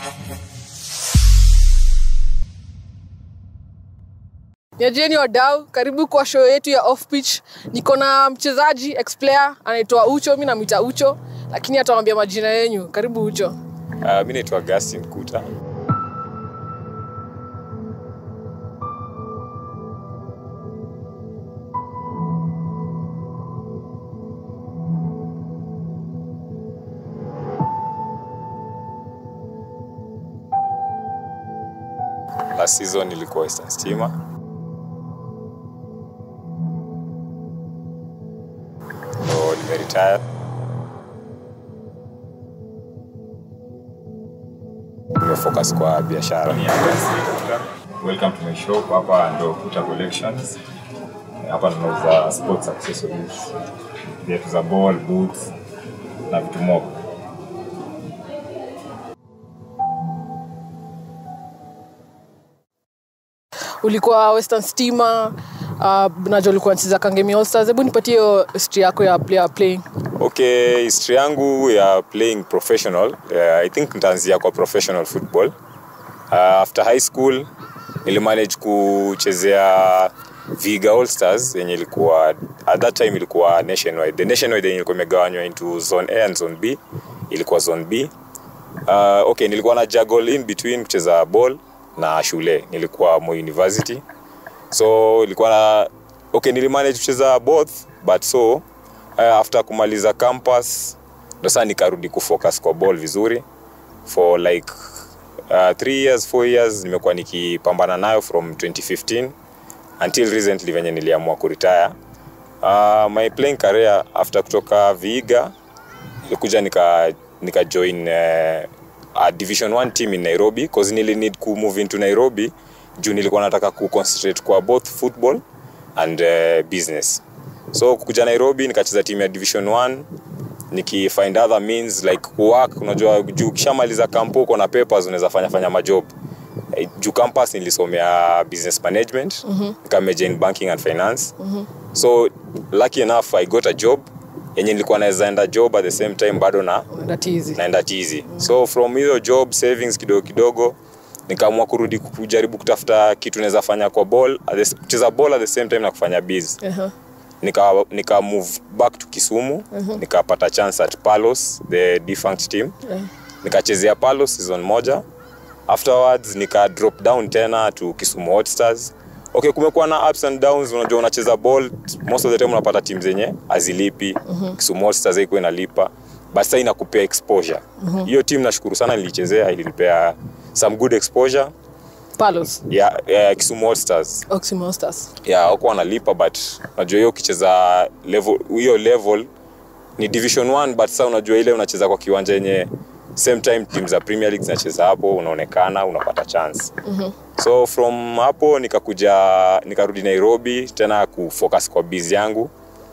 Niajieni wadau, karibu kwa show yetu ya off pitch. Niko na mchezaji ex player anaitwa Ucho, mi namwita Ucho, lakini atawambia majina yenyu. Karibu Ucho. Uh, mi naitwa Augustine Kuta. Last season ilikuwa Western Stima. So nimeretire. Nimefocus kwa biashara. Welcome to my shop. Hapa ndo Kuta Collections. Hapa tunauza sports accessories, viatu za ball, boots na vitu mob. Ulikuwa Western Stima, uh, najua ulikuwa nacheza Kangemi All Stars. Hebu nipatie hiyo history yako ya player playing. Okay, history yangu ya playing professional, uh, I think nitaanzia kwa professional football. Uh, after high school nilimanage kuchezea Viga All Stars yenye ilikuwa at that time ilikuwa nationwide. The nationwide yenye ilikuwa imegawanywa into zone A and zone B ilikuwa zone B. Uh, okay, nilikuwa na juggle in between kucheza ball na shule. Nilikuwa Moi University. So ilikuwa na okay, nilimanage kucheza both but so uh, after kumaliza campus ndo saa nikarudi kufocus kwa ball vizuri for like uh, three years four years nimekuwa nikipambana nayo from 2015 until recently venye niliamua kuretire uh, my playing career after kutoka viiga nilikuja nika, nika join uh, a division 1 team in nairobi cause nili need ku move into nairobi juu nilikuwa nataka ku concentrate kwa both football and uh, business so kukuja nairobi nikacheza team ya division 1 nikifind other means like work unajua juu ukishamaliza kampo uko na papers unaweza fanya fanya majob Eh, juu campus nilisomea business management mm-hmm. nikamejor in banking and finance mm-hmm. so lucky enough i got a job yenye nilikuwa naweza enda job at the same time bado na Unaenda tizi. naenda tizi so from hiyo job savings kidogo kidogo nikaamua kurudi kujaribu kutafuta kitu naweza fanya kwa ball at the- kucheza ball at the same time na kufanya biz Uh-huh. nika, nika move back to kisumu nikapata chance at palos the defunct team nikachezea palos season moja afterwards nika drop down tena to kisumu hotstars okay kumekuwa na ups and downs unajua unacheza ball most of the time unapata team zenye azilipi kisumu hotstars haikuwa inalipa but sasa inakupea exposure hiyo team nashukuru sana nilichezea ilinipea some good exposure Palos. ya, ya kisumu hotstars Oxymo Stars. ya wako wanalipa but unajua hiyo ukicheza level hiyo level ni division 1 but sasa unajua ile unacheza kwa kiwanja yenye same time team za premier league zinacheza hapo unaonekana unapata chance mm-hmm. so from hapo nikakuja nikarudi nairobi tena kufocus kwa biz yangu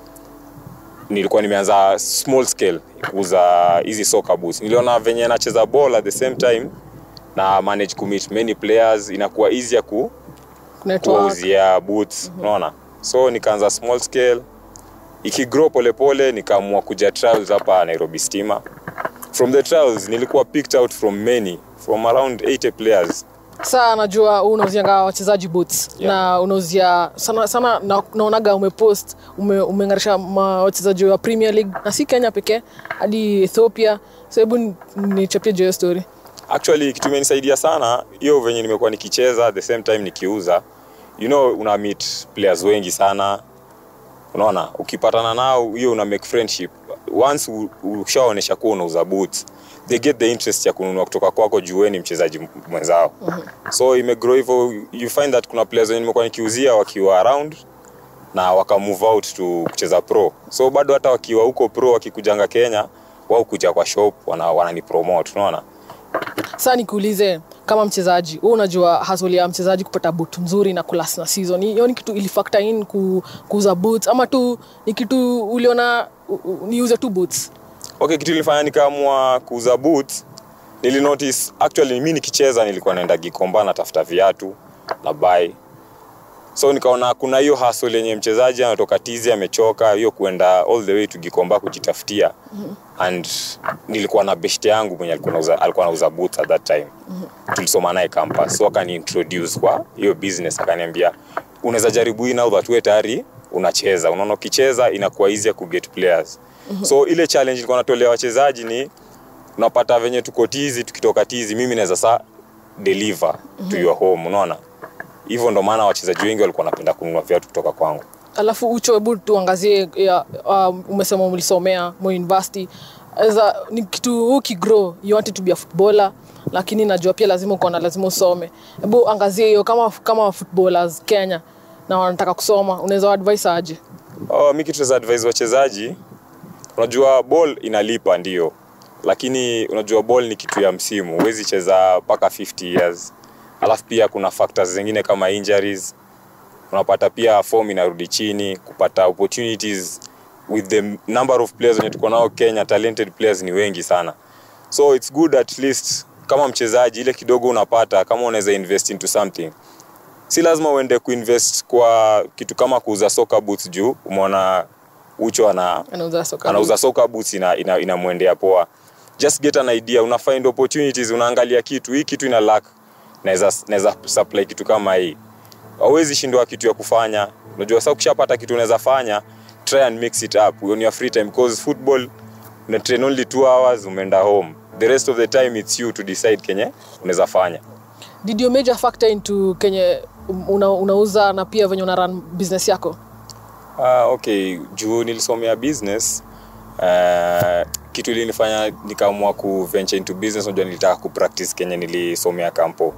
nilikuwa nimeanza small scale kuuza hizi soccer boots niliona venye nacheza ball at the same time na manage kumeet many players inakuwa easier ku Network. kuwauzia boots unaona so nikaanza small scale ikigrow polepole nikaamua kuja trials hapa nairobi stima from the trials nilikuwa picked out from many from around 80 players Saa najua huu unauzianga wachezaji boots Yeah. na unauzia sana sana na, naonaga umepost ume, umeng'arisha ma- wachezaji wa Premier League na si Kenya pekee hadi Ethiopia. So hebu ni- nichapie juu ya hiyo story. actually kitu imenisaidia sana hiyo venye nimekuwa nikicheza at the same time nikiuza you know una meet players wengi sana unaona ukipatana nao hiyo una make friendship once u- ushaonesha kuwa unauza boots they get the interest ya kununua kutoka kwako juu wewe ni mchezaji m- mwenzao so imegrow hivyo you find that kuna players wenye nimekuwa nikiuzia wakiwa around na waka move out to kucheza pro so bado hata wakiwa huko pro wakikujanga kenya wao kuja kwa shop wana, wanani promote unaona Sasa nikuulize kama mchezaji, wewe unajua hustle ya mchezaji kupata boot nzuri na kulas na season. Hiyo ni kitu ili factor in ku, kuuza boots ama tu ni kitu uliona u- u- niuze tu boots. okay kitu ilifanya nikaamua kuuza boots nilinotice actually mi nikicheza nilikuwa naenda gikomba natafuta viatu na buy so nikaona kuna hiyo hustle yenye mchezaji anatoka tizi amechoka hiyo kuenda all the way to gikomba kujitafutia and nilikuwa na best yangu mwenye alikuwa anauza alikuwa anauza boots at that time tulisoma naye campus so akani introduce kwa hiyo business akaniambia unaweza jaribu hii now that wewe tayari unacheza unaona ukicheza inakuwa easier ku get players so ile challenge ilikuwa natolea wachezaji ni unapata venye tuko tizi tukitoka tizi mimi naweza saa deliver to your home unaona hivyo ndo maana wachezaji wengi walikuwa wanapenda kununua viatu kutoka kwangu alafu ucho hebu tuangazie ya, um, umesema mlisomea mo university Eza, ni kitu ukigrow you wanted to be a footballer lakini najua pia lazima ukaona lazima usome hebu angazie hiyo kama kama footballers kenya na wanataka kusoma unaweza advice aje Oh, mi kitu za advise wachezaji, unajua ball inalipa ndio, lakini unajua ball ni kitu ya msimu, huwezi cheza mpaka 50 years. Alafu pia kuna factors zingine kama injuries, unapata pia form inarudi chini, kupata opportunities with the number of players wenye tuko nao Kenya, talented players ni wengi sana, so it's good at least kama mchezaji ile kidogo unapata, kama unaweza invest into something si lazima uende kuinvest kwa kitu kama kuuza soka boots juu umeona ucho ana anauza soka anauza soka boots ina, ina, inamwendea poa just get an idea una find opportunities unaangalia kitu hii kitu ina lack naweza naweza supply kitu kama hii hauwezi shindwa kitu ya kufanya unajua sasa ukishapata kitu unaweza fanya try and mix it up on your free time because football una train only 2 hours umeenda home the rest of the time it's you to decide kenye unaweza fanya did your major factor into kenye una, unauza na pia venye una run business yako Ah, okay juu nilisomea business uh, kitu ilinifanya nikaamua ku venture into business unajua nilitaka ku practice kenye nilisomea kampo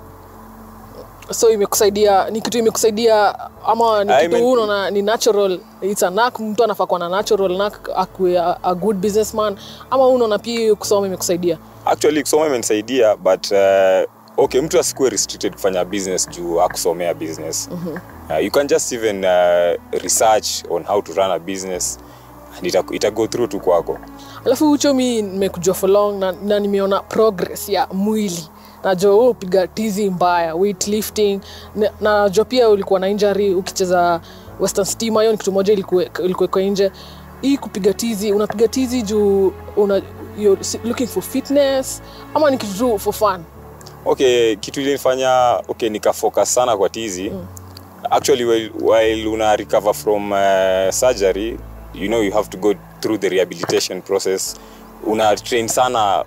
so imekusaidia ni kitu imekusaidia ama ni I kitu mean- unaona ni natural it's a knack mtu anafaa kuwa na natural knack akue a, a good businessman ama unaona pia hiyo kusoma imekusaidia actually kusoma imenisaidia but uh, okay mtu asikuwe restricted kufanya business juu akusomea business mm-hmm. uh, you can just even uh, research on how to run a business and ita, ita go through tu kwako alafu ucho mi nimekujua for long na, na nimeona progress ya mwili najua wewe upiga tizi mbaya weightlifting na- na najua pia ulikuwa na injury ukicheza western stima hiyo ni kitu moja ilikuwe- ilikuwekwa nje hii kupiga tizi unapiga tizi juu una, you're looking for fitness ama ni kitu tu for fun okay kitu ilinifanya okay nikafocus sana kwa tizi mm. actually while, while una recover from uh, surgery you know you have to go through the rehabilitation process una train sana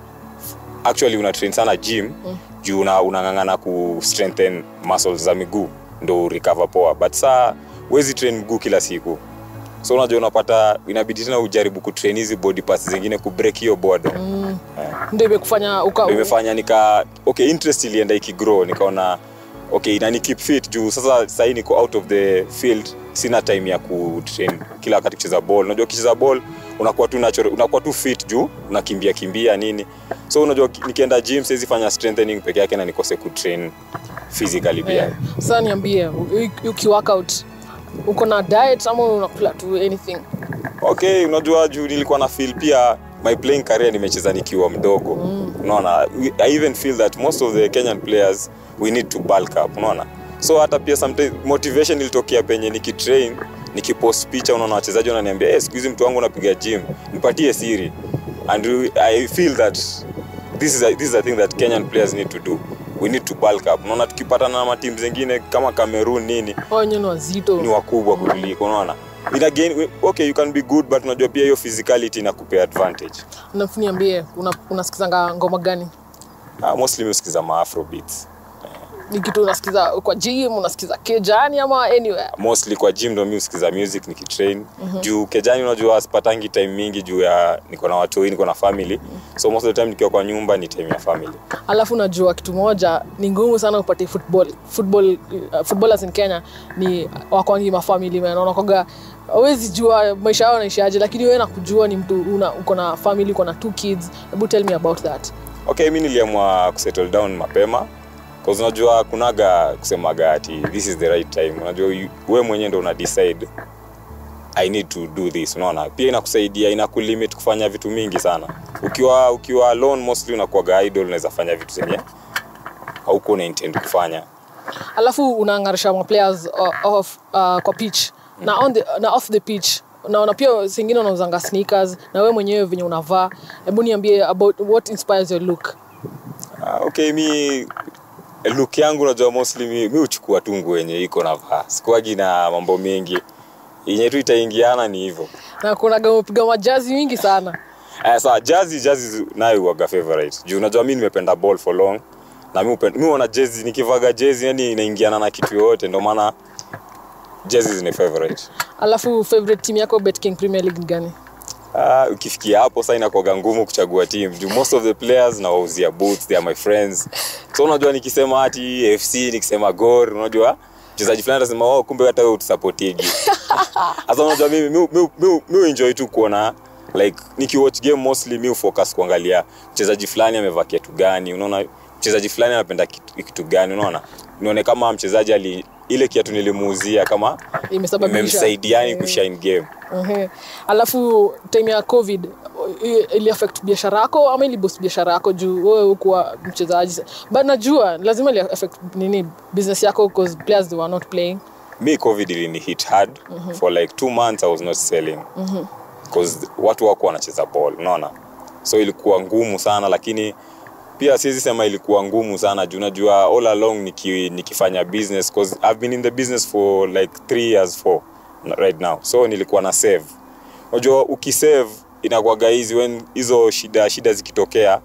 actually una train sana gym mm. juu una, unang'ang'ana ku strengthen muscles za miguu ndo recover poa but saa huwezi train mguu kila siku so unajua unapata inabidi tena ujaribu kutrain hizi body parts zingine kubreak hiyo boredom mm. yeah ndio imekufanya uka Ndio imefanya nika okay interest ilienda ikigrow nikaona okay inani keep fit juu sasa sahii niko out of the field sina time ya kutrain kila wakati kucheza ball unajua ukicheza ball unakuwa tu natural, unakuwa tu fit juu unakimbia kimbia nini so unajua ki- nikienda gym siwezi fanya strengthening peke yake na nikose kutrain physically pia Eh, sasa niambie u- ukiworkout uko na diet ama unakula tu anything okay unajua juu nilikuwa na feel pia my playing career nimecheza nikiwa mdogo mm. unaona We- i even feel that most of the kenyan players we need to bulk up unaona so hata pia sometimes motivation ilitokea penye nikitrain nikipost picha unaona wachezaji wananiambia hey, siku hizi mtu wangu unapiga gym nipatie siri and we- i feel that this is, a, this is a thing that kenyan players need to do we need to bulk up unaona tukipatana na matimu zingine kama cameroon nini Hao wenyewe ni wazito ni wakubwa kuliko unaona But again, we- okay you can be good but unajua pia hiyo physicality inakupea advantage Alafu niambie una, unasikizanga ngoma gani uh, mostly mi usikiza maafrobeats ni kitu unasikiza kwa gym unasikiza kejani ama anywhere mostly kwa gym ndo mi usikiza music nikitrain mm-hmm. juu kejani unajua sipatangi time mingi juu ya niko na watoi niko na family mm-hmm. so most of the time nikiwa kwa nyumba ni time ya family alafu najua kitu moja ni ngumu sana upate football football uh, footballers in kenya ni wakwangi mafamili man wanakoga awezi jua maisha yao naishaje lakini wewe nakujua ni mtu una, uko na family uko na two kids hebu tell me about that okay mi niliamua kusettle down mapema cause unajua kunaga kusemaga ati this is the right time unajua you- we mwenyewe ndo una decide i need to do this unaona pia inakusaidia inakulimit kufanya vitu mingi sana ukiwa ukiwa alone mostly unakuwaga idol unaweza fanya vitu zenye hauko una intend kufanya alafu unaangarisha maplayers uh, off, uh, kwa pitch na, on the, na off the pitch naona pia singine unauzanga sneakers na wewe mwenyewe venye unavaa hebu niambie about what inspires your look Ah, okay mi look yangu unajua mostly mi, mi uchukua tu nguo yenye iko navaa sikuagi na mambo mengi yenye tu itaingiana ni hivyo na kunaga umepiga majazi mingi sana Eh, sawa jazi jazi nayo huwaga favorite juu unajua mi nimependa ball for long na mi upenda, mi huona jezi nikivaga jezi yani inaingiana na kitu yoyote ndio maana jezi ni favorite alafu favorite team yako betking premier league ni gani Ah, ukifikia hapo sasa inakuwaga ngumu kuchagua team juu most of the players nawauzia boots they are my friends so unajua nikisema ati fc nikisema gor unajua mchezaji fulani atasema oh, kumbe hata wewe utusapotigi sasa unajua mimi mi, mi, mi, mi enjoy tu kuona like nikiwatch game mostly mi focus kuangalia mchezaji fulani amevaa kiatu gani unaona mchezaji fulani anapenda kitu, kitu gani unaona nione kama mchezaji ali ile kiatu nilimuuzia kama Imesababisha. imemsaidiani Eh. kushine game Ehe. alafu time ya covid i- ili affect biashara yako ama ili boost biashara yako juu wewe hukuwa mchezaji but najua lazima ili affect nini business yako because players they were not playing me covid ilini hit hard mm-hmm. for like two months i was not selling because mm-hmm. watu wako wanacheza ball unaona so ilikuwa ngumu sana lakini pia siwezi sema ilikuwa ngumu sana juu najua all along niki, nikifanya business cause i've been in the business for like three years four right now so nilikuwa na save unajua ukisave inakuwaga hizi when hizo shida shida zikitokea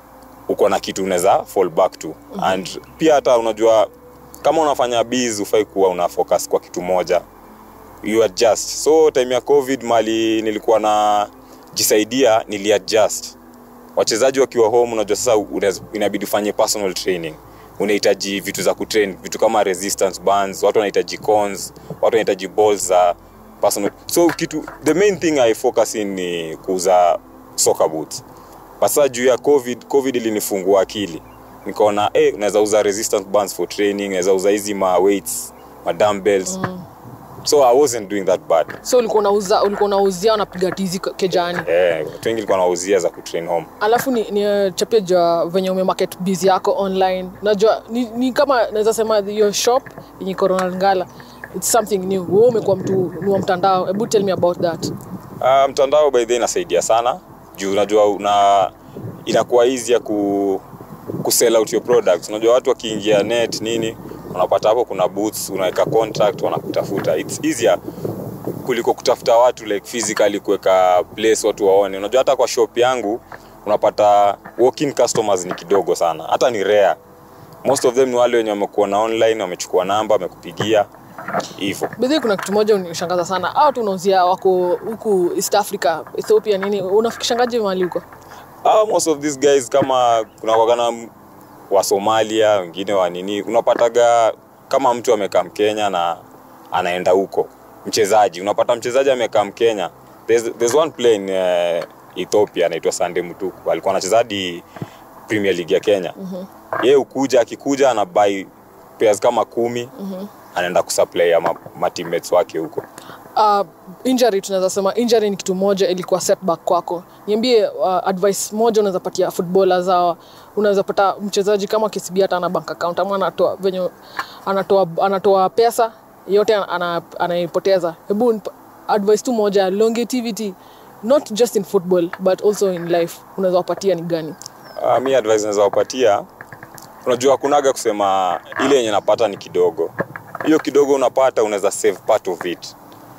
uko na kitu unaweza fall back to mm-hmm. and pia hata unajua kama unafanya biz ufai kuwa una focus kwa kitu moja you adjust so time ya covid mali nilikuwa na jisaidia niliadjust wachezaji wakiwa home unajua sasa unaweza- inabidi ufanye personal training unahitaji vitu za kutrain vitu kama resistance bands watu wanahitaji cons watu wanahitaji balls za personal so kitu the main thing i focus in ni kuuza soccer boots but sasa juu ya covid covid ilinifungua akili nikaona eh unaweza uza resistance bands for training unaweza uza hizi ma weights ma dumbbells mm. so i wasn't doing that bad so ulikuwa unauza ulikuwa unauzia unapiga tizi ke- kejani eh watu wengi walikuwa nawauzia za kutrain home alafu ni, ni chapia jua venye umemarket busy yako online najua ni, ni kama naweza sema your shop yenye corona ngala it's something new wewe umekuwa mtu ni wa mtandao hebu tell me about that Uh, mtandao by the way inasaidia sana juu unajua una inakuwa easy ya ku, ku sell out your products unajua watu wakiingia net nini unapata hapo kuna booths unaweka contract wanakutafuta it's easier kuliko kutafuta watu like physically kuweka place watu waone unajua hata kwa shop yangu unapata walk-in customers ni kidogo sana hata ni rare most of them ni wale wenye wamekuona online wamechukua namba wamekupigia hivyo bidhi kuna kitu moja unishangaza sana au tu unauzia wako huku east africa ethiopia nini unafikishangaje mahali huko Ah, most of these guys kama kuna wakana wa Somalia wengine wa nini unapataga kama mtu amekaa Mkenya na anaenda huko mchezaji unapata mchezaji amekaa Mkenya there's, there's one player in uh, Ethiopia anaitwa Sande Mutuku alikuwa anacheza hadi Premier League ya Kenya mm-hmm. yeye ukuja akikuja ana buy pairs kama kumi mm-hmm. anaenda kusupply ya ma, ma teammates wake huko uh, injury tunaweza sema injury ni kitu moja ilikuwa setback kwako niambie uh, advice moja unaweza patia footballers hawa unaweza pata mchezaji kama KCB hata ana bank account ama anatoa venye anatoa anatoa pesa yote ana- anaipoteza hebu nipa- advice tu moja longevity not just in football but also in life unaweza wapatia ni gani Uh, mi advice naweza wapatia unajua kunaga kusema ile yenye napata ni kidogo hiyo kidogo unapata unaweza save part of it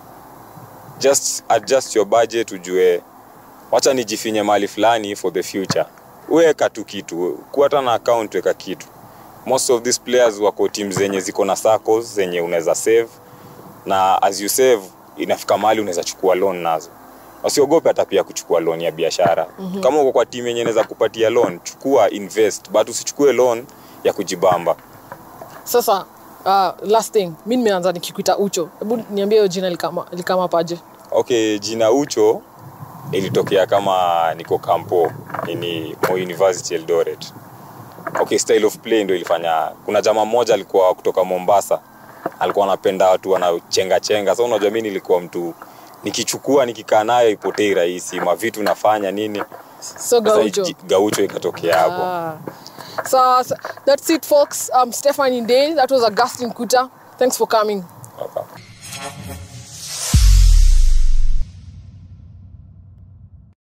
just adjust your budget ujue wacha nijifinye mahali fulani for the future weka tu kitu kuata na account weka kitu most of these players wako team zenye ziko na circles zenye unaweza save na as you save inafika mahali unaweza chukua loan nazo wasiogope hata pia kuchukua loan ya biashara mm-hmm. kama uko kwa timu yenye inaweza kupatia loan chukua invest but usichukue loan ya kujibamba sasa uh, last thing mi nimeanza nikikuita ucho hebu niambie hiyo jina likama, likama paje okay jina ucho ilitokea kama niko kampo ini Moi university eldoret okay style of play ndo ilifanya kuna jamaa mmoja alikuwa kutoka mombasa alikuwa anapenda watu wanachenga chenga sa unajua mi nilikuwa mtu nikichukua nikikaa nayo ipotei rahisi mavitu nafanya nini so Sasa gaucho iji- gaucho ikatokea hapo Ah. So, so that's it, folks. Um, Stephanie Day, that was Augustine Kuta. Thanks for coming.